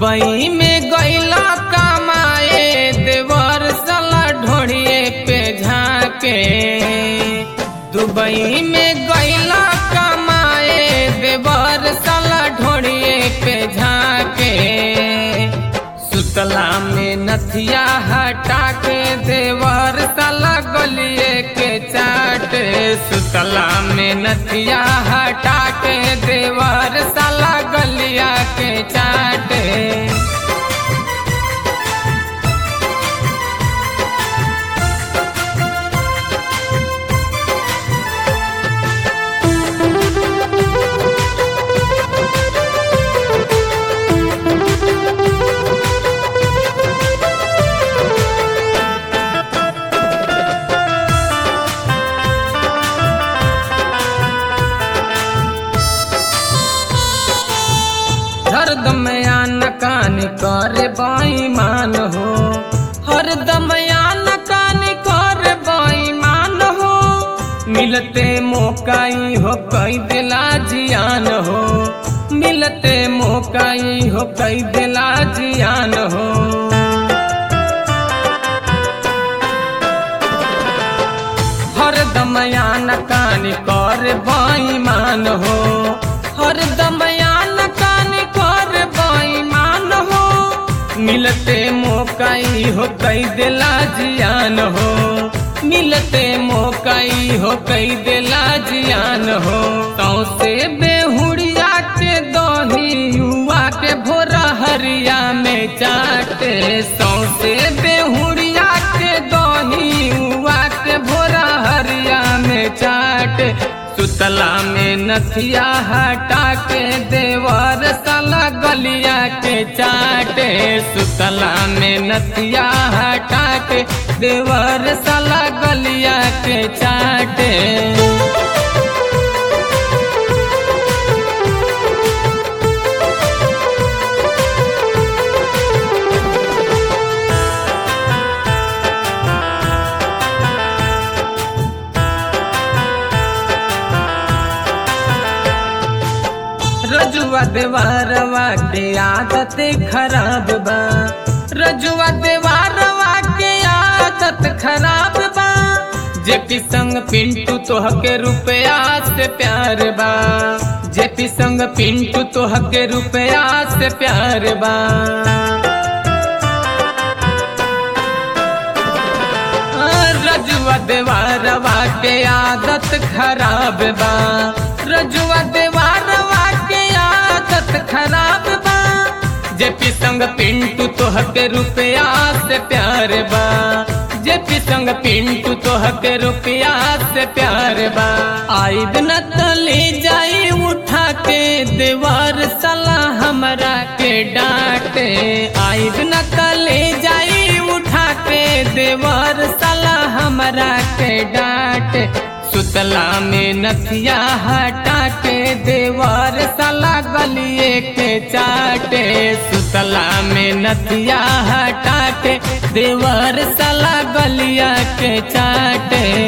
Dubai में गईला कमाए देवर सला ढोड़िए पे झाके दुबई में गईला कमाए देवर सला ढोड़िए पे झाके सुतला में नथिया हटा के देवर सला गलिए के चाटे सुतला में नथिया हटा के देवर सला गलिया के चाटे हरदम आन कान करे बेईमान हो हरदम आन कान करे बेईमान हो मिलते मौकाई हो कई दिला जियान हो मिलते मौकाई हो कई दिला जियान हो हरदम आन कान करे बेईमान हो हरदम आन कान करे बेईमान हो मिलते मौकाई हो कई दिला जियान हो मिलते मौकाई हो कई दिला जियान हो तो से बेहुड़िया के दही युवा के भोरा हरिया में चाटे सौ से बेहुड़िया के दही युवा के भोरा हरिया में चाटे सुतला में नथिया हटा के देवर साला गलिया के चाटे सुतला में नथिया हटा के देवर साला गलिया के चाटे रजुआ देवारवा के आदत खराब बा रजुआ देवारवा के आदत खराब बा जेपी संग पिंटू तोह के रुपया से प्यार बा जेपी संग पिंटू तोह के रुपया से प्यार बा रजुआ देवारवा के आदत खराब बा रजुआ देवारवा के आदत खराब बा जेपी संग पिंटू तोह के रुपया से प्यार बा जेपी संग पिंटू तोह के रुपया से प्यार बा आई दिन तले जाई उठा के देवार सला हमरा के डांटे आई दिन तले जाई उठा के देवार सला हमरा के डांटे सुतला में नथिया हटा के देवर साला गलिए के चाटे सुतला में नथिया हटा के देवर साला गलिया के चाटे